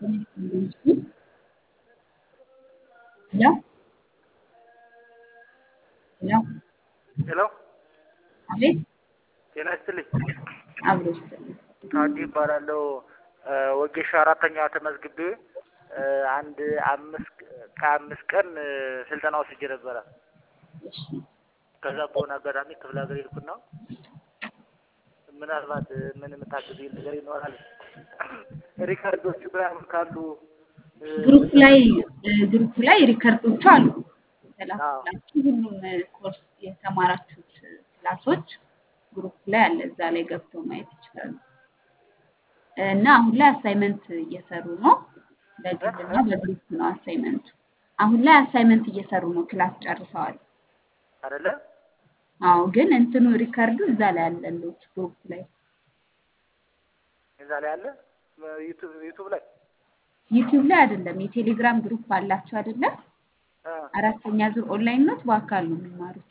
Hello? Hello? ሄሎ አቤት ጤና ይስጥልኝ። አብሮ ይስጥልኝ። ታዲ ይባላለሁ። ወጌሻ አራተኛ ተመዝግቤ አንድ አምስት ከአምስት ቀን ስልጠና ወስጄ ነበረ። እሺ ከዛ በሆነ አጋጣሚ ክፍለ ሀገር ሄድኩና ምናልባት ምን የምታግዙኝ ነገር ይኖራል ሪከርዶቹ ምናምን ካሉ ግሩፕ ላይ ግሩፕ ላይ ሪከርዶቹ አሉ የተላኩላችሁ ሁሉም ኮርስ የተማራችሁት ክላሶች ግሩፕ ላይ አለ። እዛ ላይ ገብተው ማየት ይችላሉ። እና አሁን ላይ አሳይመንት እየሰሩ ነው። በግልና በግሩፕ ነው አሳይመንቱ። አሁን ላይ አሳይመንት እየሰሩ ነው። ክላስ ጨርሰዋል። አይደለ? አዎ፣ ግን እንትኑ ሪከርዱ እዛ ላይ አለሉት ግሩፕ ላይ እዛ ላይ አለ ዩቱብ ዩቱብ ላይ ዩቲዩብ ላይ አይደለም። የቴሌግራም ግሩፕ አላቸው አይደለ? አ፣ አራተኛ ዙር ኦንላይን ኖት በአካል ነው የሚማሩት።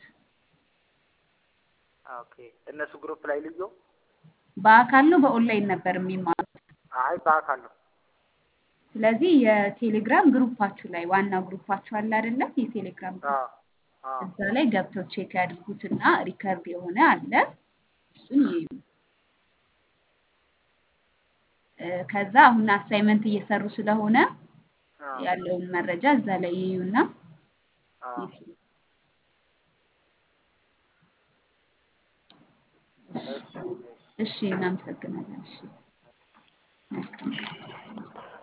ኦኬ እነሱ ግሩፕ ላይ ልዩ በአካል ነው በኦንላይን ነበር የሚማሩት። አይ በአካል ነው። ስለዚህ የቴሌግራም ግሩፓችሁ ላይ ዋና ግሩፓችሁ አለ አይደለም? የቴሌግራም አ ግሩፕ አ እዛ ላይ ገብተው ቼክ ያድርጉትና ሪከርድ የሆነ አለ እሱን ይዩ። እ፣ ከዛ አሁን አሳይመንት እየሰሩ ስለሆነ አ ያለውን መረጃ እዛ ላይ ይዩና አ ይስሩ። እሺ እሺ፣ እናመሰግናለን። እሺ፣ መልካም